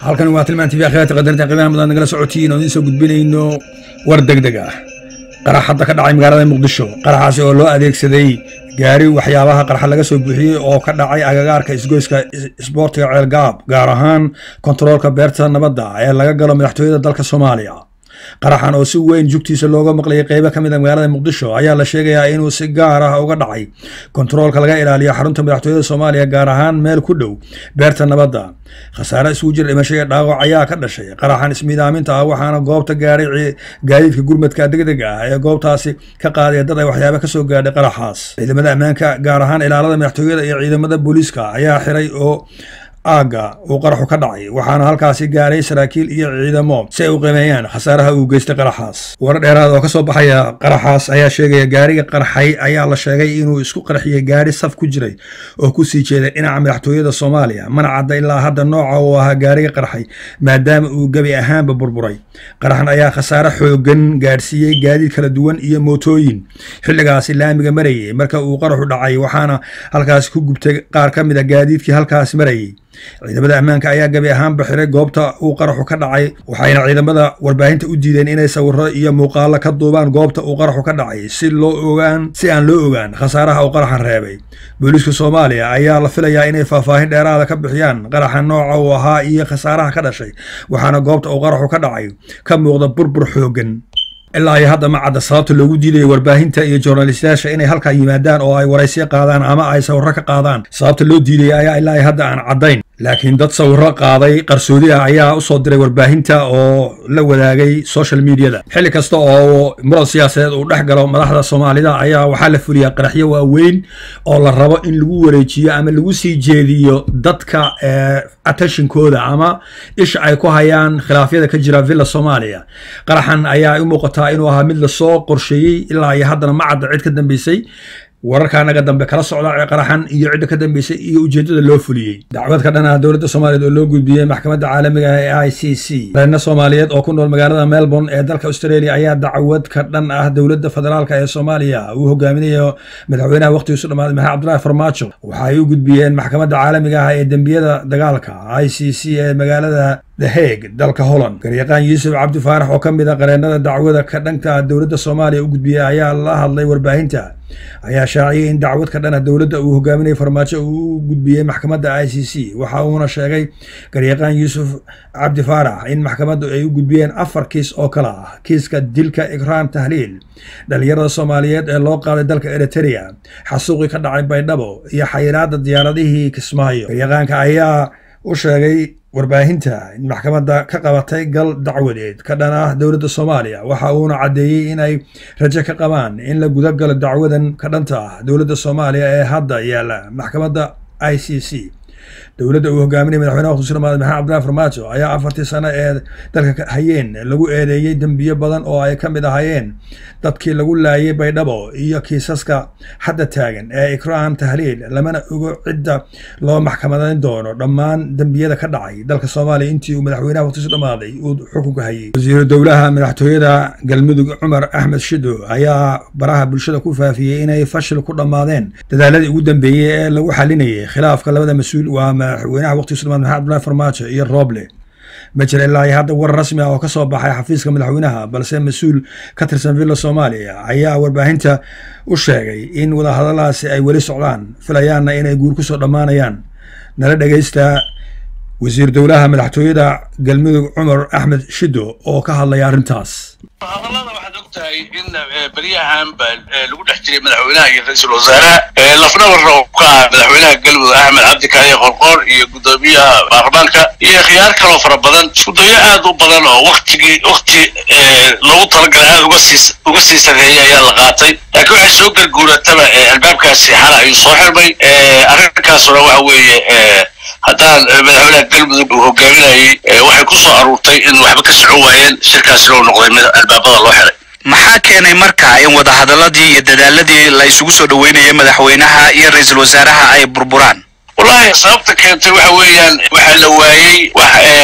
halkan waa tilmaan tv akhyaarta qadarta qiimaha mudan nagala socotiin oo idiin soo gudbinayno war degdeg ah qarax hadda ka dhacay magaalada muqdisho qaraxaasi oo loo adeegsaday gaari waxyaabaha qarxa laga soo buuxiyey oo ka dhacay agagaarka isgoyska isboortiga ceelgaab gaar ahaan kontaroolka beerta nabadda ee laga galo madaxtooyada dalka soomaaliya qaraxan oo si weyn jugtiisa looga maqlayay qeybo ka mid a magaalada muqdisho ayaa la sheegayaa inuu si gaar ah uga dhacay kontaroolka laga ilaaliyo xarunta madaxtooyada soomaaliya gaar ahaan meel ku dhow beerta nabadda khasaare isugu jira dhimasho iyo dhaawac ayaa ka dhashay qaraxan ismiidaaminta ah waxaana goobta gaaray gaadiidka gurmadka degdega ah ee goobtaasi ka qaaday dad ay waxyaaba ka soo gaadhay qaraxaas ciidamada ammaanka gaar ahaan ilaalada madaxtooyada iyo ciidamada booliiska ayaa xiray oo aagga uu qaraxu ka dhacay waxaana halkaasi gaaray saraakiil iyo ciidamo si ay u qiimeeyaan khasaaraha uu geystay qaraxaas warar dheeraad oo ka soo baxaya qaraxaas ayaa sheegaya gaariga qarxay ayaa la sheegay inuu isku qarxiyey gaari saf ku jiray oo ku sii jeeday dhinaca madaxtooyada soomaaliya mana cadda ilaa hadda nooca uu ahaa gaariga qarxay maadaama uu gebi ahaanba burburay qaraxan ayaa khasaare xoogan gaadhsiiyey gaadiid kala duwan iyo mootooyin xilligaasi laamiga marayay marka uu qaraxu dhacay waxaana halkaasi ku gubtay qaar ka mid a gaadiidkii halkaas marayay ciidamada ammaanka ayaa gabi ahaanba xiray goobta uu qaraxu ka dhacay waxayna ciidamada warbaahinta u diideen inay sawiro iyo muuqaalo ka duubaan goobta uu qaraxu ka dhacay si loo ogaan si aan loo ogaan khasaaraha uu qaraxan reebay booliiska soomaaliya ayaa la filayaa inay faahfaahin dheeraada ka bixiyaan qaraxa nooca uu ahaa iyo khasaaraha ka dhashay waxaana goobta uu qaraxu ka dhacay ka muuqda burbur xoogan ilaa iyo hadda ma cadda sababta loogu diidayo warbaahinta iyo journalistayaasha inay halkaa yimaadaan oo ay waraysyo qaadaan ama ay sawiro ka qaadaan sababta loo diidaya ayaa ilaa iyo hadda aan caddayn laakiin dad sawiro qaaday qarsoodi ah ayaa usoo diray warbaahinta oo la wadaagay social mediada xilli kasta oo muran siyaasadeed uu dhex galo madaxda soomaalida ayaa waxaa la fuliyaa qaraxyo waaweyn oo la rabo in lagu wareejiyo ama lagu sii jeediyo dadka attentionkooda ama isha ay ku hayaan khilaafyada ka jira villa soomaaliya qaraxan ayaa u muuqataa inuu ahaa mid lasoo qorsheeyey ilaa iyo haddana ma cadda cid ka dambeysay wararka naga dambe kala socda qaraxan iyo cidda ka dambeysay iyo ujeedada loo fuliyey dacwad ka dhan ah dowladda soomaaliyeed oo loo gudbiyey maxkamadda caalamiga ah ee i c c reerna soomaaliyeed oo ku nool magaalada melbourne ee dalka australia ayaa dacwad ka dhan ah dowladda federaalka ee soomaaliya uu hogaaminayo madaxweynaha waqtigiisu dhamaaday maxamed cabdulahi farmaajo waxa ay u gudbiyeen maxkamadda caalamiga ah ee dembiyada dagaalka i c c ee magaalada the hague dalka holland garyaqaan yuusuf cabdi faarax oo ka mid a qareenada dacwada ka dhanka dowladda soomaaliya u gudbiyey ayaa la hadlay warbaahinta ayaa shaaciyey in dacwad ka dhan ah dowladda uu hogaaminayay farmaajo uu u gudbiyey maxkamadda i c c waxa uuna sheegay garyaqaan yuusuf cabdi faarax in maxkamaddu ay u gudbiyeen afar kiis oo kale ah kiiska dilka ikraan tahliil dhalinyarada soomaaliyeed ee loo qaaday dalka eriterea xasuuqii ka dhacay baydhabo iyo xayiraadda diyaaradihii kismaayo garyaqaanka ayaa u sheegay warbaahinta in maxkamadda ka qabatay gal dacwadeed ka dhan ah dowladda soomaaliya waxa uuna caddeeyey in ay rajo ka qabaan in la guda galo dacwadan ka dhanta ah dowladda soomaaliya ee hadda yaalla maxkamadda i c c dowladda uu hogaaminaya madaxweynaha waqtigiisu dhamaaday maxamed cabdulahi farmaajo ayaa afartii sano ee dalka hayeen lagu eedeeyey dembiyo badan oo ay ka mid ahayeen dadkii lagu laayay baydhabo iyo kiisaska hadda taagan ee ikraan tahliil lamana ogo cidda loo maxkamadayn doono dhammaan dembiyada ka dhacay dalka soomaaliya intii uu madaxweynaha waqtigiisu dhamaaday uu xukunka hayay wasiiru dowlaha madaxtooyada galmudug cumar axmed shido ayaa baraha bulshada ku faafiyey inay fashil ku dhammaadeen dadaaladii ugu dambeeyey ee lagu xalinayay khilaafka labada mas-uul waa madaxweynaha waqtigiisu dhamaad maxamed abdullahi farmaajo iyo rooble ma jira ilaa iyo hadda warar rasmi ah oo ka soo baxay xafiiska madaxweynaha balse mas-uul ka tirsan villa soomaaliya ayaa warbaahinta u sheegay in wadahadalaasi ay weli socdaan filayaanna inay guur ku soo dhammaanayaan nala dhegaysta wasiir dowlaha madaxtooyada galmudug cumar axmed shido oo ka hadlaya arrintaas hadallada waxaad og tahay in beryahan ba lagu dhex jiray madaxweynaha iyo ra-iisul wasaaraha lafnabarna oo ka ah madaxweynaha galmudug axmed cabdi kaaliye qorqoor iyo guddoomiyaha baarlamaanka iyo khiyaar kaloo fara badan iskudayo aad u badan oo waktigii wakti loogu talagalay aad uga sii uga sii sareeyay ayaa la qaatay laakiin waxay soo garguurataba albaabkaasi xala ayuu soo xirmay arrinkaasuna waxa weeye haddaan madaxweynaha galmudug uu hogaaminayay waxay ku soo aruurtay in waxba ka socon waayeen shirkaasina uu noqday mid albaabada loo xiray maxaa keenay marka in wadahadaladii iyo dadaaladii la isugu soo dhoweynayay madaxweynaha iyo ra-iisul wasaaraha ay burburaan wallahi sababta keentay waxa weeyaan waxaa la waayey wax isu soo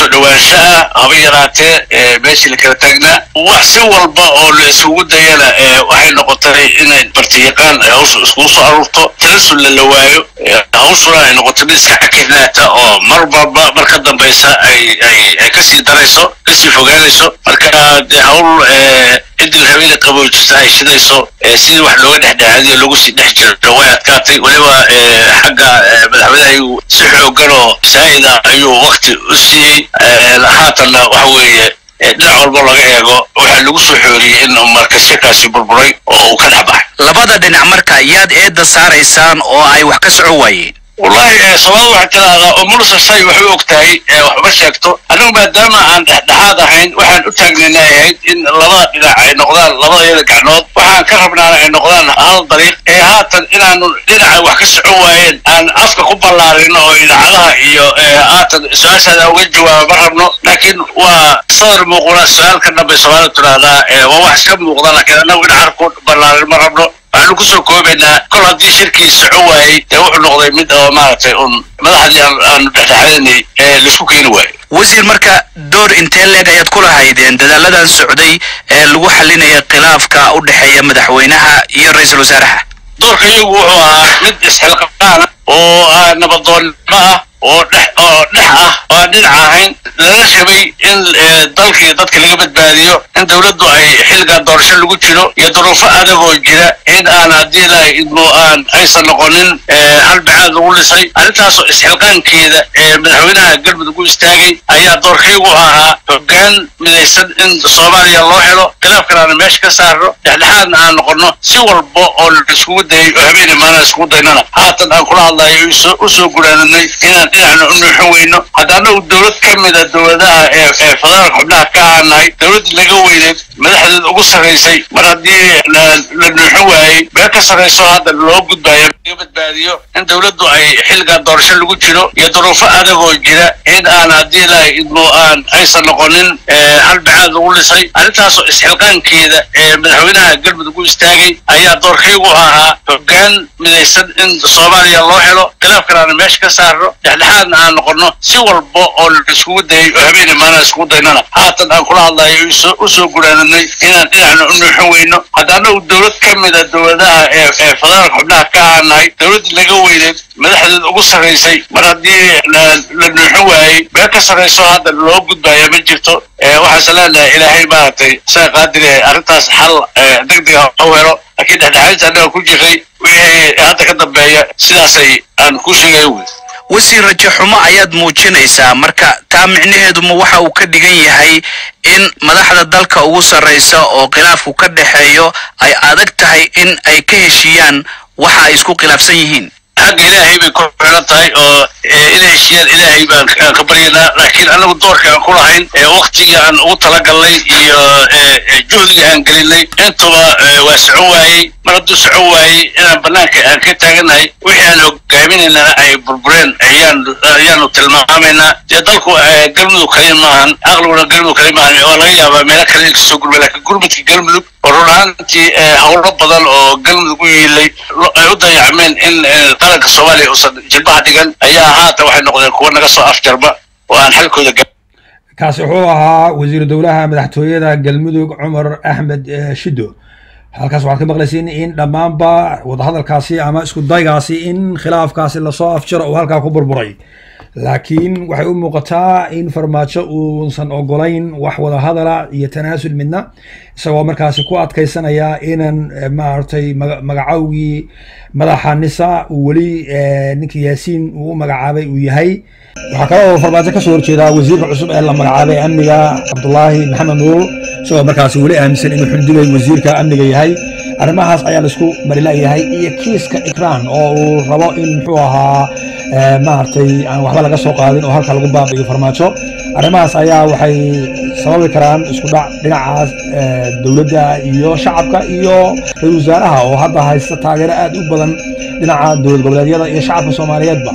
dhowaansho ah haba yaraatee meeshii la kala taagnaa wax si walba oo la isugu dayana waxay noqotay inay bartiyaqaan ay hawsha iskugu soo aruurto talasul la waayo hawshuna ay noqoto mid iska xakinaata oo mar walba mar ka dambaysa ay ay ay kasii darayso kasii fogaanayso marka dee hawl ciddii haweeney qaboojista ay shidayso sidii wax looga dhexdhexaadiyo lagu sii dhex jiro way adkaatay weliba xagga madaxweynaha si xoogan oo saa'ida ayuu wakti u siiyey haatanna waxa weeye dhinac walba laga eego waxaa lagu soo xooriyey in marka shirkaasi burburay oo uu ka dhex baxay labada dhinac marka yaad eedda saaraysaan oo ay wax ka socon waayeen wallahi soomaalida waxaa tiraahdaa oo mulsa shay waxay og tahay waxba sheegto annagu maadaama aan dhexdhexaad ahayn waxaan u taagnayna ahayd in labada dhinac ay noqdaan labadayada gacnood waxaan ka rabnaana ay noqdaan hal dariiq ee haatan inaanu dhinaca wax ka socon waayeen aan afka ku ballaarino oo idaacadaha iyo haatan su-aashaada uga jawaaba ma rabno laakiin waa sadar muuquna su-aal ka dhambay soomaalida tiraahdaa waa wax iska muuqda laakiin annagu dhinaca ku ballaarin ma rabno waxaanu kusoo koobaynaa kol haddii shirkii soco waayey dee wuxuu noqday mid oo maaragtay un madaxdii aanu dhexdhexadanay ee laisku keeni waayo wasiir marka door intee leeg ayaad ku lahaydeen dadaaladan socday ee lagu xalinaya khilaafka u dhexeeya madaxweynaha iyo ra-iisul wasaaraha doorka iyagu wuxuu ahaa mid isxilqaan oo nabadoonnimo ah oo dhex oo dhex ah oo aan dhinac ahayn lala rabay in dalka iyo dadka laga badbaadiyo in dawladdu ay xilligaa doorasho lagu jiro iyo duruufo adag oo jira in aan haddii ilahay idmo aan aysan noqonin hal bacaad lagu dhisay arrintaasoo isxilqaankeeda ee madaxweynaha galmudug u istaagay ayaa doorkaygu ahaa hoggaan midaysan in soomaaliya loo helo khilaafkan aana meesha ka saarno dhexdhexaadna aan noqono si walba oo la iskugu dayay oo habeenii maalin iskugu daynana haatan aan kula hadlayo u soo guraananay inaan dhinacna u nuuxin weyno haddaana uu dowlad ka mida dowladaha ee ee federaalka xubnaha ka aanahay dowladdii laga weyneed madaxdeed ugu sarraysay mar haddii la nuuxin waayey bee ka sarrayso hadda loo gudbayo laga badbaadiyo in dowladdu ay xilligaa doorasho lagu jiro iyo duruufo adag oo jira in aan haddii ilahay idmo aan aysan noqonin hal bacaad lagu dhisay arrintaasoo isxilqaankeeda ee madaxweynaha galmudug u istaagay ayaa doorkaygu ahaa hoggaan midaysan in soomaaliya loo helo khilaafkan aana meesha ka saarno dhexdhexaadna aan noqono si walba oo la iskugu dayay oo habeenii maalin iskugu daynana haatan aan kula hadlayo u soo guraananay inaan dhinacna u nuuxin weyno haddaana uu dowlad ka mida dowladaha ee ee federaalka xubnaha ka aanahay dowladdii laga weyneed madaxdeed ugu sarraysay mar haddii la nuuxin waayey bee ka sarrayso hadda loo gudbaya ma jirto waxaase leenahay ilaahay maaragtay saa qaadire arrintaas xal deg dega u helo laakiin dhexdhexaadinta annaga ku jiray wixii hadda ka dambeeya sidaasay aan ku sheegay wey wasiir rajo xumo ayaad muujinaysaa marka taa micnaheeduma waxa uu ka dhigan yahay in madaxda dalka ugu sarraysa oo khilaafku ka dhexeeyo ay adag tahay in ay ka heshiiyaan waxa ay isku khilaafsan yihiin xagga ilaahay bay ku xiran tahay oo inay heshiyaan ilaahay baan ka baryaynaa laakiin anagu doorka aan ku lahayn waktigii aan ugu talagalnay iyo juhdiga aan gelinay intuba waa socon waayey mar hadduu socon waayey inaan banaanka aan ka taaganahay wixii aan hogaaminaynana ay burbureen ayaan ayaanu tilmaamaynaa dee dalku galmudug kali maahan aqliguna galmudug kali maahan waa laga yaabaa meelo kale in kasoo gurmay laakiin gurmudka galmudug oo run ahaantii howlo badan oo galmudug u yiilay ay u dayacmeen in qaranka soomaaliya uusan jilbaha dhigan ayaa haatan waxay noqdeen kuwa naga soo afjarba oo aan xalkooda kaasi wuxuu ahaa wasiiru dowlaha madaxtooyada galmudug cumar axmed shido halkaas waxaad ka maqlayseen in dhammaanba wadahadalkaasi ama isku daygaasi in khilaafkaasi lasoo afjaro uu halkaa ku burburay laakiin waxay u muuqataa in farmaajo uusan ogolayn wax wadahadala iyo tanaasul midna isagoo markaasi ku adkaysanaya inan maaragtay magacawgii madaxa nisa uu weli ninkii yaasiin uu magacaabay uu yahay waxaa kale oo farmaajo kasoo horjeedaa wasiirka cusub ee la magacaabay amniga cabdulaahi maxamed nuur isagoo markaasi weli aaminsan inuu xundugay wasiirka amniga yahay arrimahaas ayaa laisku marilayahay iyo kiiska ikraan oo uu rabo in muxuu ahaa maaragtay aan waxba laga soo qaadin oo halka lagu baabi'iyo farmaajo arrimahaas ayaa waxay sababi karaan isku dhac dhinacaas dowladda iyo shacabka iyo ra-isul wasaaraha oo hadda haysta taageero aad u badan dhinaca dowlad goboleedyada iyo shacabka soomaaliyeedba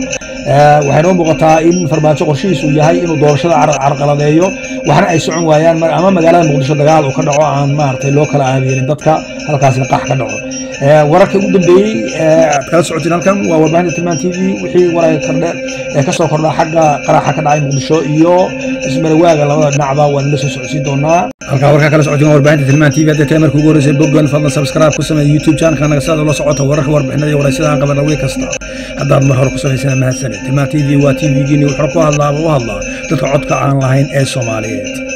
waxay noo muuqataa in farmaajo qorshihiisu yahay inuu doorashada carqaladeeyo waxna ay socon waayaan ama magaalada muqdisho dagaal uu ka dhaco aan maaragtay loo kala aabiyeelin dadka halkaasina qax ka dhaco wararka ugu dambeeyey aad kala socotiin halkan waa warbaahinta tilmaan t v wixii waray kordhe ee ka soo kordha xagga qaraxa ka dhacay muqdisho iyo ismarawaaga labada dhinacba waan la soo socodsiin doonaa halkaa warkaa kala socotiin waa warbaahinta tilmaan t v hadday tahay markii ugu horreysay boggan fadlan subscribe ku sameeya youtube channelka naga saad ula socota wararka warbixinada iyo waraysyada aan qabana wey kasta haddaad mar hore ku samaysana mahadsaned tilmaan t v waa t v-giini wuxuu ku hadlaaba u hadlaa dadka codka aan lahayn ee soomaaliyeed